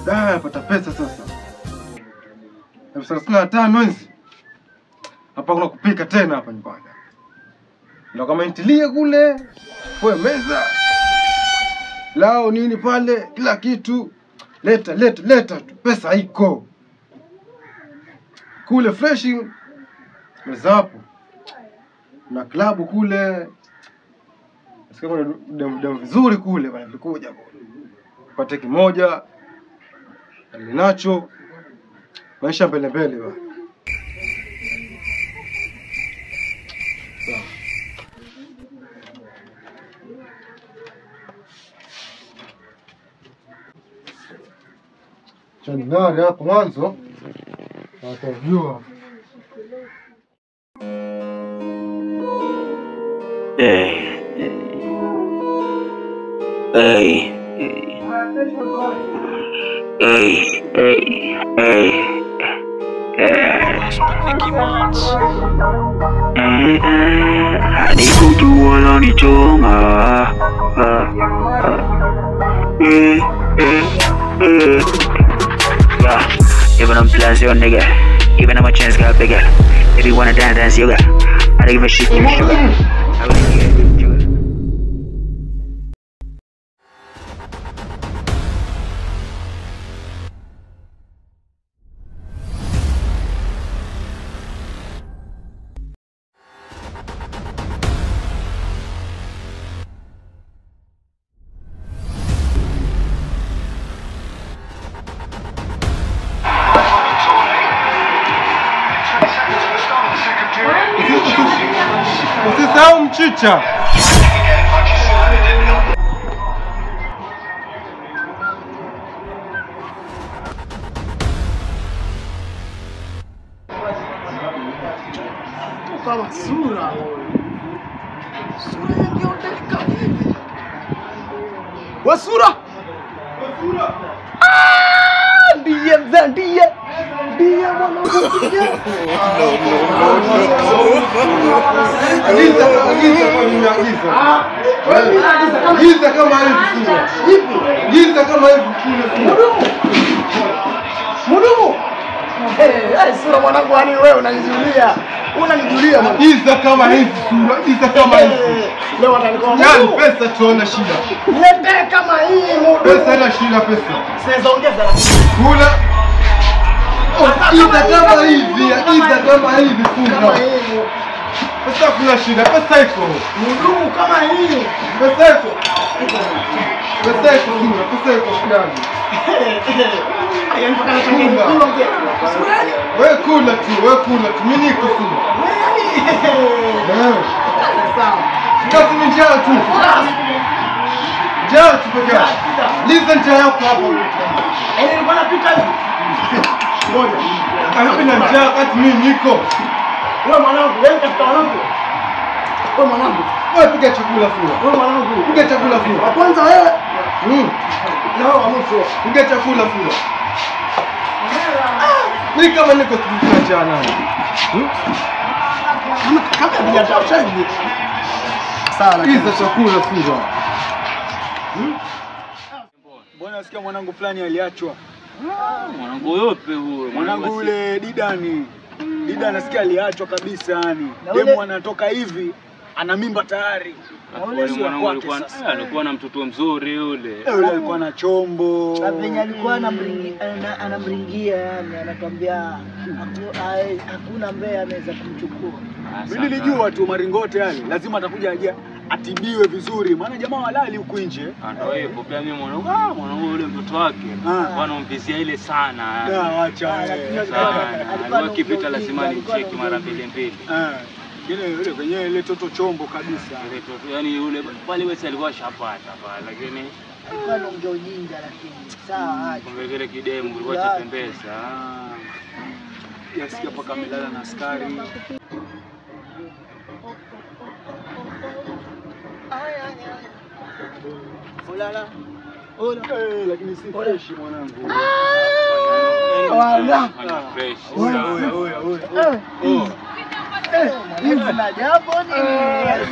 Da, napata pesa sasa. Elfu thelathini na tano hizi. Hapa kuna kupika tena hapa nyumbani. Ndio kama intilie kule, kwa meza. Lao nini pale, kila kitu. Leta, leta, leta tu. Pesa haiko. Kule freshi meza hapo. Na klabu kule. Sikia kuna dem dem vizuri kule bana vilikuja kule. Pate kimoja. Ninacho. Maisha mbele mbele bana. Sawa. Chaning'are hapo mwanzo watajua. Hey. Hey. Hey. Hey. Hey. Hadi kujua lonichoma Eh, eh, eh. Yeah, even I'm plus your nigga Even I'm a chance got bigger If you wanna dance, dance yoga I don't give a shit, give me sugar I really care, sugar Usisahau mchicha. kama sura sura yangeondeka hivi we sura Ah, ndiye mzee ndiye ndiye mwanangu ndiye Agiza, agiza kwa nini agiza? Agiza kama hivi sura. Agiza kama hivi kule sura. mudumu Eh, eh, sura mwanangu yani wewe unanijulia unanijulia mwanangu. Agiza kama hivi sura. Agiza kama hivi. Eh, leo atanikoa Yaani mudumu pesa tuona shida. niletee kama hii Pesa mudumu ina shida pesa. siweza ongeza lakini Kula. Agiza kama hivi, agiza kama hivi kama sura. hii Pesa kuna shida, pesa iko. mudumu kama hii Pesa iko. Pesa iko sura, pesa iko fulani. yani mpaka nachangia Funga. mkulu mzee sura yani Wewe kula tu, wewe kula tu. Mimi niko sura. Eh. sawa Kazi ni njaa tu. Njaa tu peke yake. Liza njaa yako hapo. yani nilikuwa napita hivi ngoja Karibu na njaa wakati mimi niko. wewe mwanangu wewe katika wanangu wewe mwanangu Wewe piga chakula sura. wewe mwanangu Piga chakula wa sura. kwanza wewe Mm. na wewe wa mwisho Piga chakula sura. Mimi kama niko sikuna njaa nani? kama kama vijatosha hivi sawa lakini Piga chakula sura. Mbona nasikia mwanangu fulani aliachwa? Mwanangu yope huyo. Mwanangu yule Didani. Dida nasikia aliachwa kabisa yani. Na ule- Demu anatoka hivi ana mimba tayari. Yule sio mwanangu kwake alikuwa sasa. eh, alikuwa na mtoto mzuri yule. Eh, Yule alikuwa na chombo. Na venye alikuwa anamringi- ana- anamringia yani, anatuambia haku- ai- hakuna mbea anaweza kumchukua. Ah, Mimi sana. nilijua tu maringote yale lazima atakuja aje atibiwe vizuri maana jamaa walali huku nje. Ah, Ndio hivyo pia mimi mwanangu ah, mwanangu yule mtoto wake Ah. bwana mvizia ile sana. Da wacha. Ah, eh. lakini Sana. alikuwa Alikuwa na akipita ujinga, lazima alikuwa na nimcheki mara ujinga. mbili mbili. Eh. Ile yule kwenye ile toto chombo kabisa. Ile toto yani yule pale wewe alikuwa shapata pale lakini Alikuwa anaongea ujinga lakini sawa aje. kumbe kile kidemu kilikuwa Ya. cha pembeza. Ah. Yasikia paka amelala na askari. Ulala. Eh, lakini si fresh mwanangu. Wala. Ana fresh. Oya, sana. oya, oya, oya. Oh. Hivi na jambo ni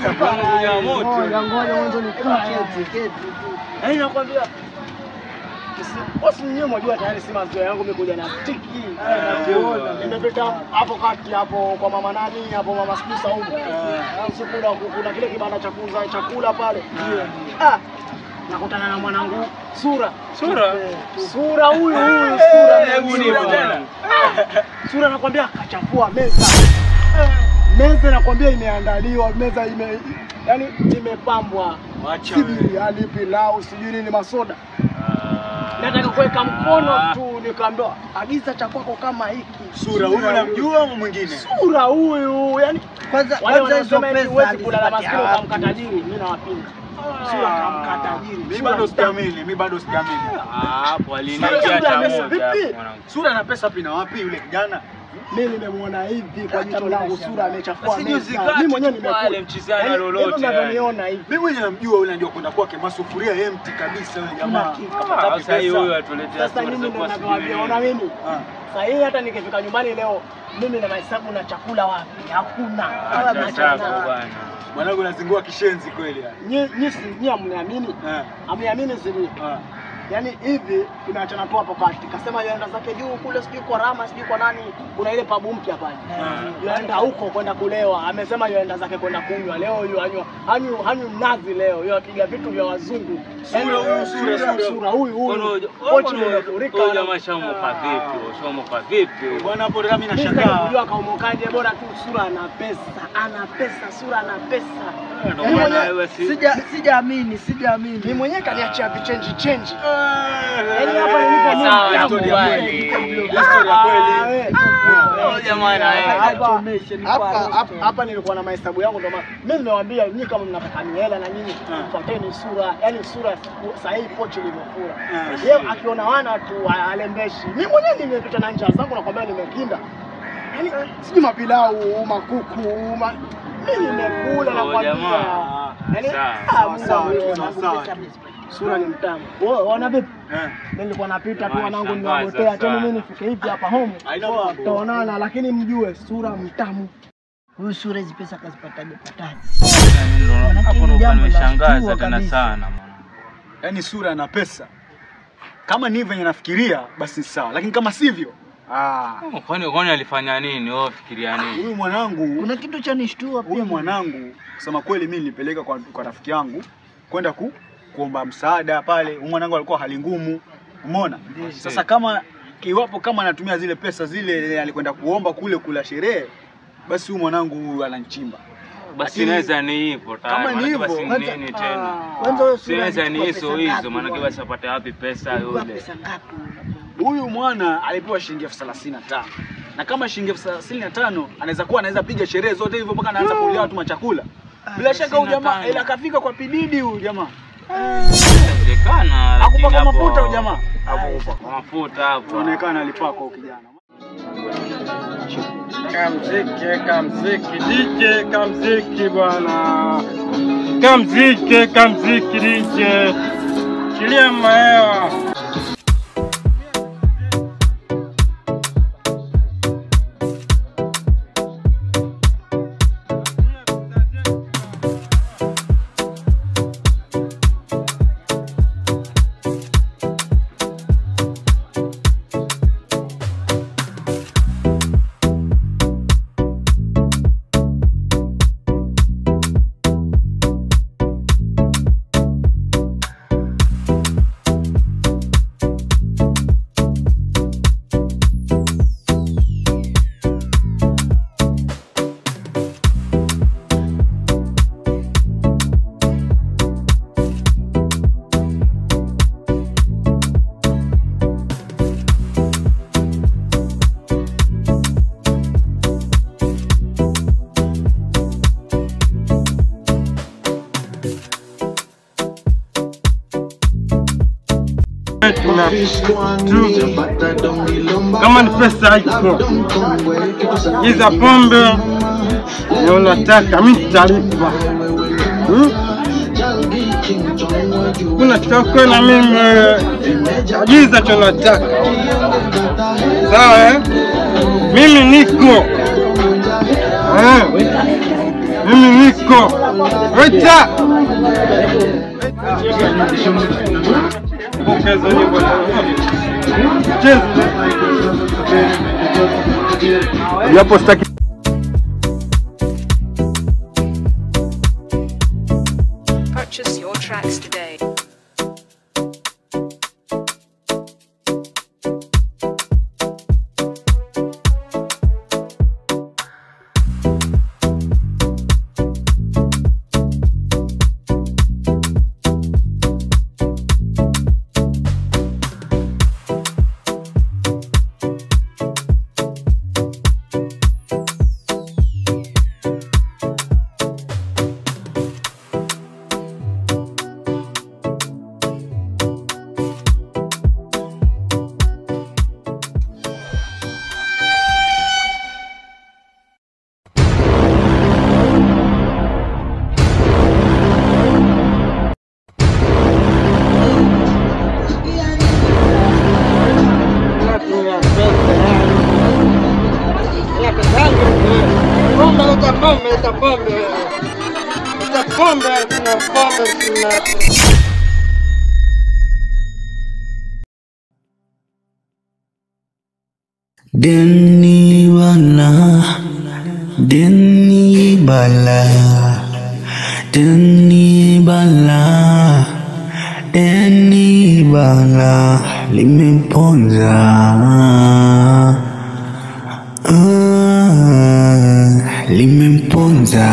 ya moto. Ngoja ngoja mwanzo ni keti keti tu. Yaani nakwambia Bosi mwenyewe mwajua tayari si mazoea yangu mimi kuja na stiki. Nakuona. Nimepita hapo kati hapo kwa mama nani hapo mama sijui Saumu. Alafu kuna kuna kile kibanda cha kuuza chakula pale. Ah. Nakutana na mwanangu Sura. Sura? Eh, Sura huyu huyu Sura. Hebu nipo tena. Sura nakwambia kachafua meza. Meza nakwambia imeandaliwa, meza ime yani imepambwa. Wacha Si wewe. biriani, pilau, sijui nini masoda. Nataka kuweka mkono tu nikaambiwa agiza cha kwako kama hiki. Sura huyu unamjua ama mwingine? Sura huyu, yani Kwanza wale kwanza hizo wanaosema eti pesa huwezi kulala alizipatia maskini wapi? ukamkata jini, mimi nawapinga. Sura kamkata jini. Mimi Sura bado mtamu. sijaamini, mimi bado sijaamini. Ah, hapo Sura aliniingia sura hata amesa- moja vipi? hapo mwanangu. Sura na pesa pina wapi yule kijana? Mimi nimemwona hivi kwa jicho langu, sura amechafua Basi meza. juzi kati Mimi mwenyewe tu nimekula. pale mchizana Yaani, lolote, hivyo mnavyoniona hivi. Mimi mwenyewe namjua yule ndio kwenda kwake masufuria empty kabisa yule jamaa. Ah, Sasa hii huyu atuletea Sasa stori mimi za ndo kuwa ninavyowaambia, sijui ona mimi Ah. sasa hii hata nikifika nyumbani leo mimi na mahesabu na chakula wapi? Hakuna. Acha chako bwana. Mwanangu nazingua kishenzi kweli yani. Nyi nyi si nyi amniamini? Eh. Amniamini siri. Ah. Yaani hivi tumeachana tu hapo kati. Kasema yaenda zake juu kule sijui kwa Rama sijui kwa nani. Kuna ile pabu mpya pale. Yaenda huko kwenda kulewa. Amesema yaenda zake kwenda kunywa. Leo yu anywa hanyu hanyu mnazi leo. Yeye apiga vitu vya wazungu. Sura Yaani, huyu, sura, sura. sura huyu Kwani huyu. huyu- Pochi huyu- imefurika. huyu jamaa shamoka vipi? Shamoka vipi? Bwana hapo ndio mimi Mimi sitaki nashangaa. kujua kaumokaje, bora tu sura ana pesa, ana pesa, sura ana pesa. Ndio Yaani maana mwenyewe- wewe si Sija sijaamini, sijaamini. Mimi mwenyewe kaniachia vichenji chenji. Eh. Yaani hapa nilipo mimi Sawa, mtamu. Historia nakubali. kweli. Historia Ah, kweli. we. Oh, jamaa na yeye. Hapa- Achomeshe, ni hapa- kwa hapa- rosto. hapa nilikuwa na mahesabu yangu ndio maana mimi nimewaambia nyinyi kama mnataka mihela na nyinyi Ah. fuateni sura yani sura sahihi pochi ilivyofura Ah. yeye akiona wana tu alembeshi mimi mwenyewe nimepita na njaa zangu nakwambia nimekinda yani sijui mapilau makuku ma... mimi nimekula Oh, nakwambia jamaa. yani Sawa, ah, sawa, Mungu sawa, wangu, sawa, Mungu sawa. wangu, sura ni mtamu wewe wana vipi Eh. mimi nilikuwa napita tu Jamaa wanangu shangaza niwagotea tena mimi sana. nifike hivi hapa home Haina mambo. tutaonana lakini mjue sura mtamu Huyu sura hizi pesa kazipataje pataje? Hapo ndo jambo la nimeshangaza shtua tena kabisa. sana mwanangu. Yaani sura na pesa. Kama ni venye nafikiria basi sawa, lakini kama sivyo ah, Oh, Kwani kwani alifanya nini? Wewe fikiria nini? huyu mwanangu Kuna kitu cha nishtua huyu pia. mwanangu kusema kweli mimi nilipeleka kwa, kwa rafiki yangu kwenda ku, kuomba msaada pale. Huyu mwanangu alikuwa hali ngumu, umeona? Sasa kama iwapo kama anatumia zile pesa zile alikwenda kuomba kule kula sherehe, basi huyu mwanangu huyu ananchimba. Basi Lakini- inaweza ni hivyo tayari. Kama ni maanake hivyo, basi kwanza- nini tena? Kwanza huyo Si sura inaweza ni alichukua hizo pesa hizo, ngapi maanake bwana? basi apate wapi pesa Alikuwa yule? pesa ngapi? Huyu mwana alipewa shilingi elfu thelathini na tano na kama shilingi elfu thelathini na tano anaweza kuwa anaweza piga sherehe zote hivyo mpaka anaanza kulia watu machakula. Bila shaka huyu jamaa 35. ila akafika kwa pididi huyu jamaa. Inawezekana. lakini Hakupaka hapo- mafuta huyu jamaa. Hakupaka mafuta hapo. Inaonekana alipaka huyu kijana. Kamziki, kamziki, DJ kamziki bwana. Kamziki, kamziki DJ. Chilia mahewa. Na tu kama ni pesa haiko, iza pombe na unataka mimi nitalipa. Hmm? Kuna kitoko na mimi agiza tunataka sawa eh? Mimi niko eh? Mimi niko Waita mchezo wenyewe kwa mchezo japo sitaki Purchase your tracks today. Deni bala, deni bala, deni bala, deni bala limemponza. Ah, limemponza.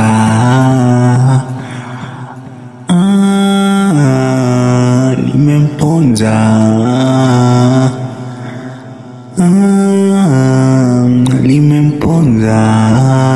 Ah, limemponza. Ah, limemponza